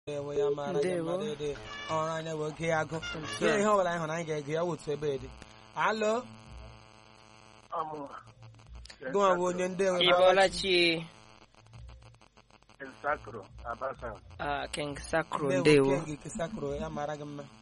enwe ya mara gị Ndewo. mmadụ dị ọrụ anya wee gee agụ Otu ihe a. ihe ọbụla anyị hụrụ anyị ga-ege ya wotu ebe dị alo gụnwa bụ onye ndị enwe Ibolachi Nsakro, Abasa. ah, King Sacro ndewo ndewo kengi kesakro ya mara gị mma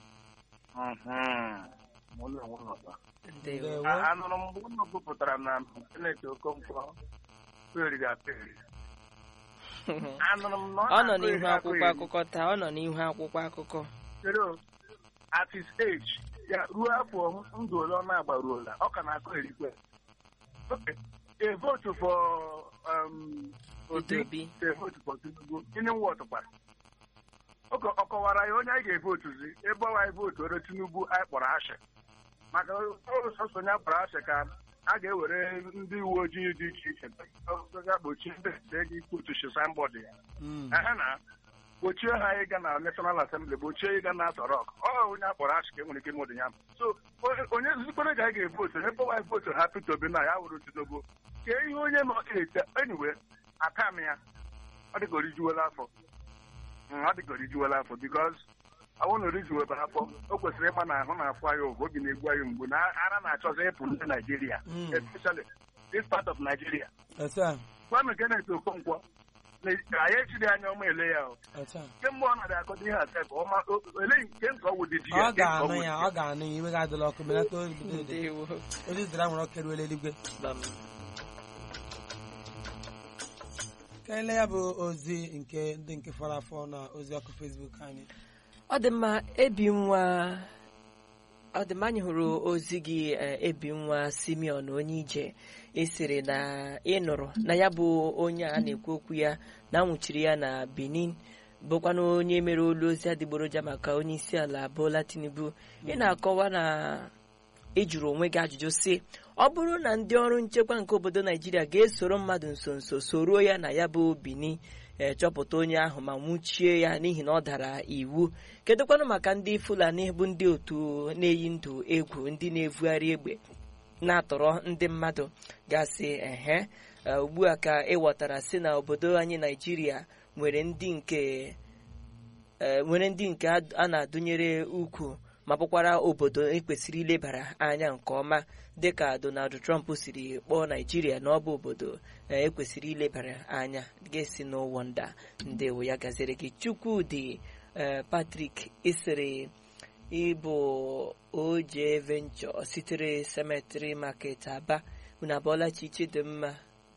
Ụlọ ụlọ. ndewo ndewo Anụrụ m mgbe unu gụpụtara na Kenneth Okonkwo kweriri aperi. Anụrụ m na ọ nọ na-akụ n'ihu eri akwụkwọ akụ akụkọ taa ọ nọ n'ihu akwụkwọ akụkọ eri. Kedu, at his age, ya ruo afọ ndụ ole ọ na-agbaruola, ọ ka na-akụ erikwe. Okay, a vote for um, Peter Obi, Obi a vote for Tinubu, gịnị wọtụ kwara? Ọ ọ kọwara ya onye anyị ga-evotuzi ebe ọwa anyị votuoro Tinubu anyị kpọrọ ashị maka ọrụ sọsọ ya kpọrọ ashị ka a ga-ewere ndị uwe ojii dị iche iche ga gbochie ndị ego ikputuchi signboard ya Mm. ehe na gbochie ha ịga na National Assembly gbochie ịga na Aso Rock ọ onye a kpọrọ ashị ka e nwere ike ịmụdị ya so onye- onye zikwere ga anyị ga-evotu ebe ọwa anyị votu ha Peter Obi na ya wụrụ Tinubu kee ihe onye nọ ete anyway aka m ya ọ dịka orijuola afọ Mm, ọ dịka orijuola afọ bikos ọnwụ na orijuwebe afọ o kwesịrị ịgba na ahụ na-afụ anyị ụgwọ obi na-egbu anyị mgbu na ara na-achọzi ịpụ ndị Naijiria Mm. especially this part of Nigeria otu a gwanụ Kenneth Okonkwo na anyị echiri anya ọma ele ya o otu a kemgbe ọ nara akọdo ihe ase ka ọma o- ele nke nke ọwụ dị di ya ọ nke nke ga-anụ ọwụ ya di ọ ga-anụ ya iwe ga-adịla ọkụ belata obido ede ndewo ozi zara nwere ọkụ eruola eluigwe Bam. ka ele ya bụ ozi nke ndị nke fọrọ afọ na ozi ọkụ Facebook anyị ọ dị mma ebi nwa ọ dị mma anyị hụrụ ozi gị eh, ebi nwa Simeon onye ije esiri na ịnụrụ na ya bụ onye a na-ekwu okwu ya na anwụchiri ya na Benin bụkwana onye mere olu ozi adịgboroja maka onye isi ala Bola Tinubu ị na-akọwa na ị jụrụ onwe gị ajụjụ sị ọ bụrụ na ndị ọrụ nchekwa nke obodo Naijiria ga-esoro mmadụ nso nso soruo ya na ya bụ Benin ee chọpụta onye ahụ ma nwụchie ya n'ihi na ọ dara iwu kedụkwanụ maka ndị Fulani bụ ndị otu na-eyi ndụ egwu ndị na-evugharị egbe na-atọrọ ndị mmadụ gasị ehe e, ugbu a ka ịghọtara si na obodo anyị Naijiria nwere ndị nke e, nwere ndị nke a a na-adụnyere ukwu ma bụkwara obodo ekwesịrị ilebara anya nke ọma dịka Donald Trump siri kpọọ Naijiria na ọ bụ obodo e, ekwesịrị ilebara anya ga-esi n'ụwọ nda ndewo ya gaziri gị Chukwudị e, Patrick isiri ịbụ oje venture sitere cemetery market aba unu abụọla chi chidimma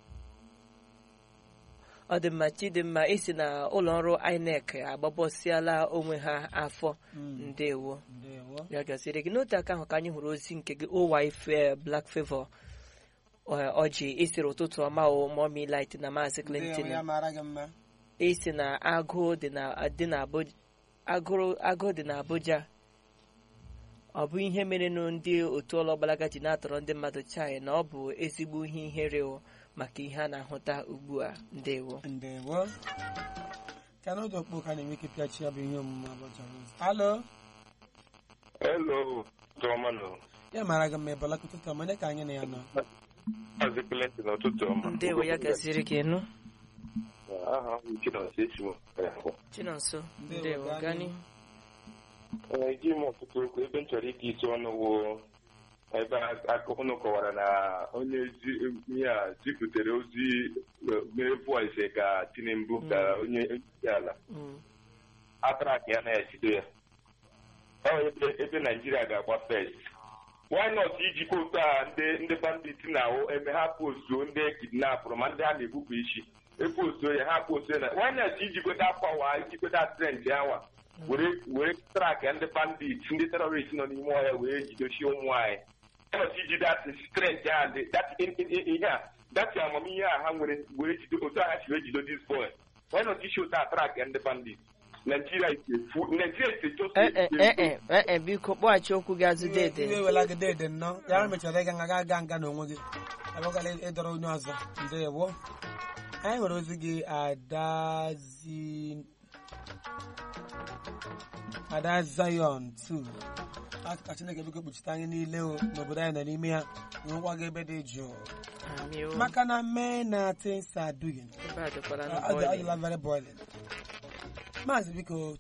ọ dị mma chidimma isi na ụlọ ọrụ INEC agbabọsịala onwe ha afọ ndewo ndewo ya gaziri gị n'otu aka ahụ ka anyị hụrụ ozi nke gị owife black favor ọ- ọjị isiri ụtụtụ ọma o momi light na maazị ndewo Clinton ya mara gị mma isi na agụụ dị na dị na Abuja agụrụ agụụ dị na Abuja ọ bụ ihe merenụ ndị otu ọlọgbalaga ji na-atọrọ ndị mmadụ chai na ọ bụ ezigbo ihe ihere o maka ihe a na-ahụta ugbu a ndewo ndewo ka n'oge okpu ka na-enwe ike pịachi ya bụ ihe omume abụja alo Hello, Tọmanụ. ya mara gị mma ebola kụtụtụ ọma onye ka anyị na ya nọ Maazị Clinton n'ụtụtụ ọma. ndewo ya gaziri gị nụ Aha m Chinonso Echimo. Chinonso Ndewo, ndewo gaa gani Eji m ọtụtụ okwu ebe m chọrọ ike isi ọnụ wụ ebe akụkọ unu kọwara na onye zi- ihe a zipụtere ozi eh, mere voice ka Tinubu ka onye isi ala Mm, atrak ya na-ejide ya ọ ebe ebe Naijiria ga-agba first why not ijikwa otu a ndị ndị bandit na-awụ eme ha postuo ndị kidnapụrụ ma ndị ha na-egbupụ isi epostuo ya ha postuo na why not ijikweta akwawa ijikweta trend awa were were trak ndị bandit ndị terọrist nọ n'ime ọhịa wee jidochie ụmụ anyị why not iji dat strength a dị dat in- in- in- ihe a dat amamihe a ha nwere were jide otu a ha si wee jido this boy why not isi otu a trak ndị bandit Nigeria is a fool. Nigeria is a just eh, eh, eh, a eh, eh, eh, biko kpọghachi okwu gị azụ iwe dede iwe wela gị dede nnọọ ya mechara ịga nga ga nga n'onwe gị abụgala ịdọrọ onye ọzọ ndewo anyị nwere ozi gị adazi ada zion 2 aka ka chineke biko kpuchite anyị niile o n'obodo anyị nọ n'ime ya nwekwa gị ebe dị jụụ Amị o. maka na mee na things are doing ebe a dịkwara Uh, n'ụbọchị. adịla very boiling maazị biko